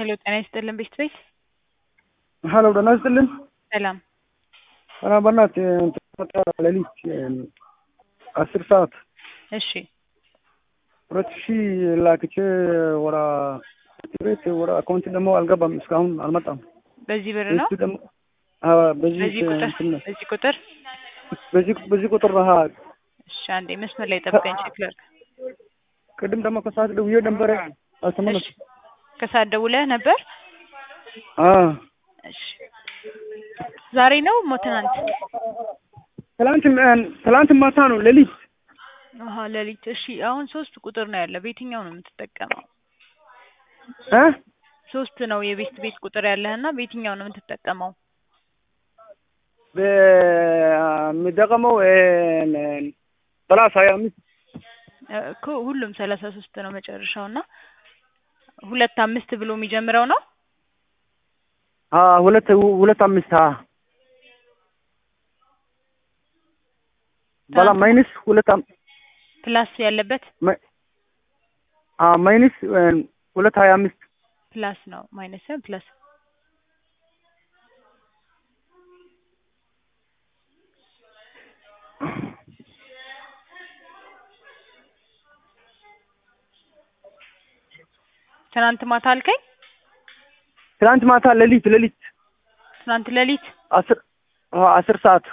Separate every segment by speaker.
Speaker 1: ሄሎ ጤና ይስጥልን ቤት ቤት
Speaker 2: ሀሎ ደህና ይስጥልን።
Speaker 1: ሰላም
Speaker 2: ኧረ በእናትህ መጣ ሌሊት አስር ሰዓት
Speaker 1: እሺ
Speaker 2: ሁለት ሺህ ላክቼ ወራ ቤት ወራ አካውንት ደግሞ አልገባም እስካሁን አልመጣም።
Speaker 1: በዚህ ብር ነው
Speaker 2: እሱ ደግሞ አዎ፣ በዚህ
Speaker 1: በዚህ ቁጥር
Speaker 2: እንትን ነው።
Speaker 1: በዚህ ቁጥር
Speaker 2: በዚህ በዚህ ቁጥር ነው። አዎ።
Speaker 1: እሺ አንዴ መስመር ላይ ጠብቀኝ ቼክ ላድርግ
Speaker 2: ቅድም ደግሞ ከሰዓት ደውዬ ነበረ አልተመለስኩም።
Speaker 1: ከሰዓት ደውለህ ነበር
Speaker 2: አዎ
Speaker 1: እሺ ዛሬ ነው ሞ ትናንት
Speaker 2: ትላንት ትላንት ማታ ነው ሌሊት
Speaker 1: አሀ ሌሊት እሺ አሁን ሶስት ቁጥር ነው ያለ በየትኛው ነው የምትጠቀመው
Speaker 2: እ
Speaker 1: ሶስት ነው የቤት ቤት ቁጥር ያለህ እና በየትኛው ነው የምትጠቀመው
Speaker 2: በሚጠቀመው ሰላሳ ሀያ አምስት
Speaker 1: እኮ ሁሉም ሰላሳ ሶስት ነው መጨረሻው እና ሁለት አምስት ብሎ የሚጀምረው ነው
Speaker 2: አዎ፣ ሁለት ሁለት አምስት አ በላ ማይነስ ሁለት አም-
Speaker 1: ፕላስ ያለበት
Speaker 2: ማይ- አ ማይነስ ሁለት ሀያ አምስት
Speaker 1: ፕላስ ነው ማይነስ ሳይሆን ፕላስ ትናንት ማታ አልከኝ
Speaker 2: ትናንት ማታ ሌሊት ሌሊት
Speaker 1: ትናንት ሌሊት
Speaker 2: አስር አዎ፣ አስር ሰዓት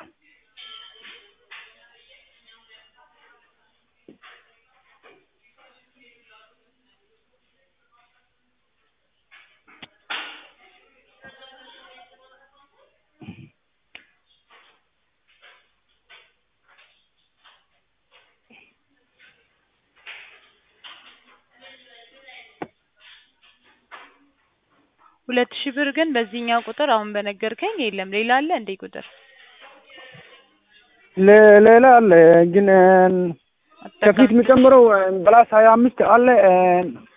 Speaker 1: ሁለት ሺህ ብር ግን በዚህኛው ቁጥር አሁን በነገርከኝ የለም ሌላ አለ እንዴ ቁጥር
Speaker 2: ለ- ሌላ አለ ግን ከፊት
Speaker 1: አጠቃም
Speaker 2: የሚጨምረው በላስ ሀያ አምስት አለ